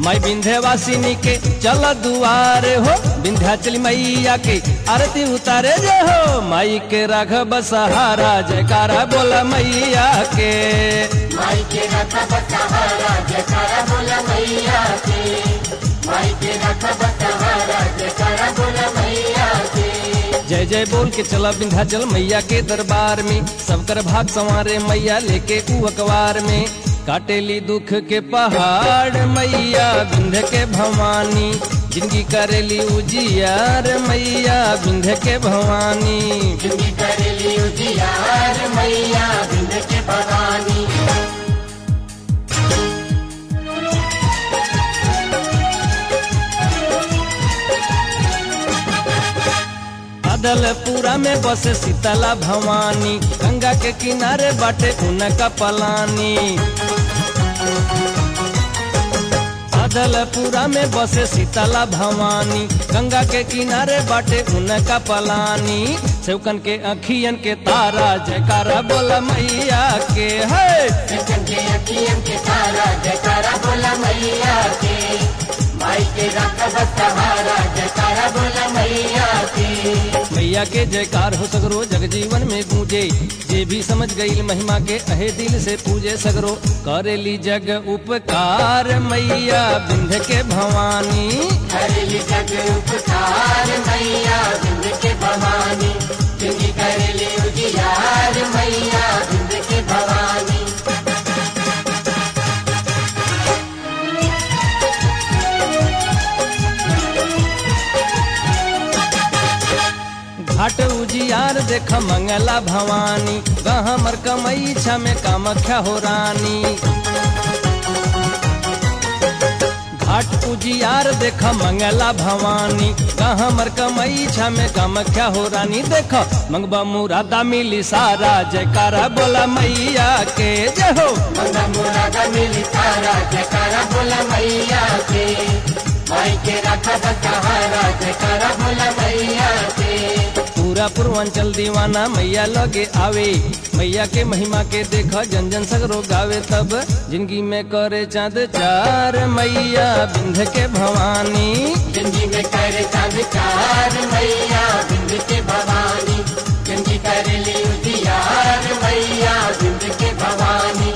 मैं विंध्यवासिनी के चल दुआरे हो विंध्याचल मैया के आरती उतारे जे हो माई के राघव सहारा जयकारा बोला मैया के माई के रखब सहारा जयकारा बोला मैया के माई के रखब सहारा जयकारा बोला मैया के जय जय बोल के चला विंध्याचल मैया के दरबार में सबकर भाग संवारे मैया लेके ऊ अखबार में काटेली दुख के पहाड़ मैया विंध्य के भवानी जिंदगी करेली उजियार मैया विंध्य के भवानी जिंदगी करेली उजियार मैया बिंद के भवानी अदलपुरा में बसे शीतला भवानी गंगा के किनारे बाटे उनका पलानी अदलपुरा में बसे शीतला भवानी गंगा के किनारे बाटे उनका पलानी सेवकन के अखियन के तारा जयकारा बोला मैया के है जखन के अखियन के तारा जयकारा बोला मैया के माई के रखब सहारा जयकारा बोला मैया के मैया के जयकार हो सगरो जग जीवन में गूंजे जे भी समझ गई महिमा के अहे दिल से पूजे सगरो करेली जग उपकार मैया बिंध के भवानी करेली जग उपकार मैया बिंद के भवानी जिंदगी करेली उजियार मैया बिंद के भवानी घाट उजियार देख मंगला भवानी गहमर कमई छा में कामख्या हो रानी घाट उजियार देख मंगला भवानी गहमर कमई छा में कामख्या हो रानी देख मंगबा मुरादा मिली सारा जयकारा बोला मैया के जय हो मंगा मुरादा मिली तारा जयकारा बोला मैया के माई के रखब सहारा जयकारा बोला मैया के पूरा पूर्वांचल दीवाना मैया लगे आवे मैया के महिमा के देख जन जन सगरो गावे तब जिंदगी में करे चांद चार मैया बिंध के भवानी जिंदगी में करे संस्कार मैया बिंद के भवानी जिंदगी करे ली उजियार मैया बिंद के भवानी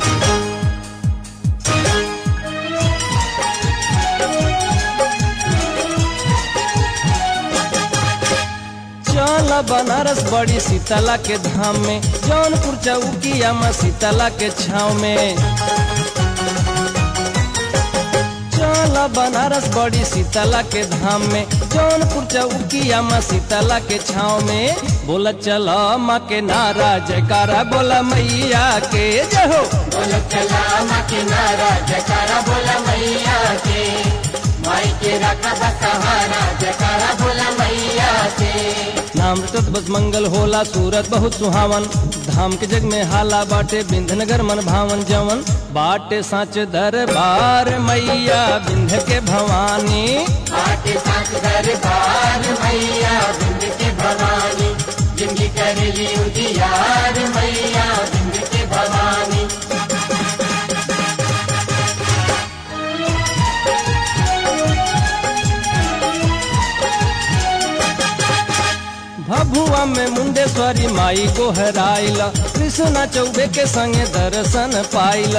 चल बनारस बड़ी शीतला के धाम में जौनपुर चौकिया में शीतला के छाव में चल बनारस बड़ी शीतला के धाम में जौनपुर चौकिया में शीतला के छाव में बोला चल माँ के नारा जयकारा बोला मैया के जय हो बोल चला माँ के नारा जयकारा बोला मैया के माई के रखब सहारा जयकारा बोला मैया के नाम रटत बस मंगल होला सूरत बहुत सुहावन धाम के जग में हाला बाटे बिंधनगर मन भावन जवन बाटे साच दरबार मैया बिंध के भवानी आके साथ दरबार मैया बिंद के भवानी जिंदगी कर ली उजियार मैया बिंद के भवानी भभुआ में मुंडेश्वरी माई को हराइल कृष्णा चौबे के संगे दर्शन पाइल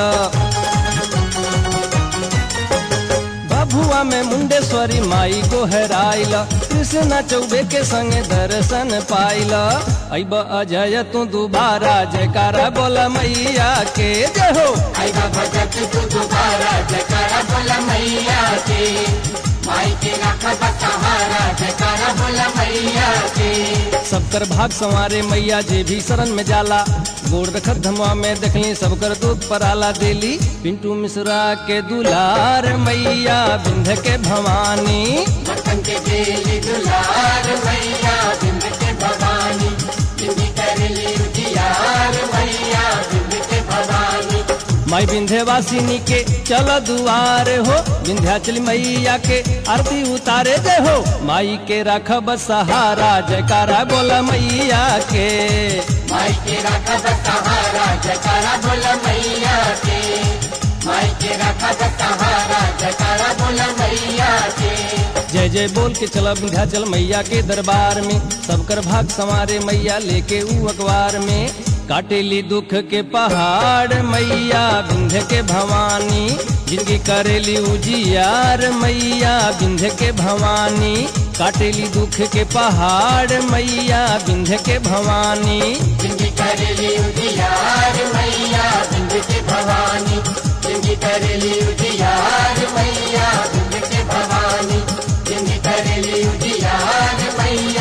भभुआ में मुंडेश्वरी माई को हराइल कृष्णा चौबे के संगे दर्शन पाइल अब अजय तू दोबारा जयकारा बोला मैया के जय हो आई बाबा जब तू दोबारा जयकारा बोला मैया के माई के रखब सहारा जयकारा बोला मैया के सबकर भाग संवारे मैया जे भी शरण में जाला गोड़ रखत धमवा में देखली सबकर दूध पर आला देली पिंटू मिश्रा के दुलार मैया बिंध के भवानी भक्तन के जेली दुलार मैया बिंद के भवानी जिंदगी कर ली उजियार मैया बिंद के भवानी माई विंध्यवासिनी के चल दुआर हो विंध्याचल मैया के आरती उतारे जय हो माई के रखब सहारा जयकारा बोला मैया के माई के रखब सहारा जयकारा बोला मैया के माई के रखा सहारा जकारा बोला मैया के जय जय बोल के चला विंध्याचल मैया के दरबार में सबकर भाग संवारे मैया लेके ऊ अखबार में काटेली दुख के पहाड़ मैया विंध्य के भवानी जिनकी करेली उजियार मैया विंध्य के भवानी काटेली दुख के पहाड़ मैया विंध्य के भवानी जिंदगी करेली उजियार मैया बिंद के भवानी जिंदगी करेली उजियार मैया बिंद के भवानी जिंदगी करेली उजियार मैया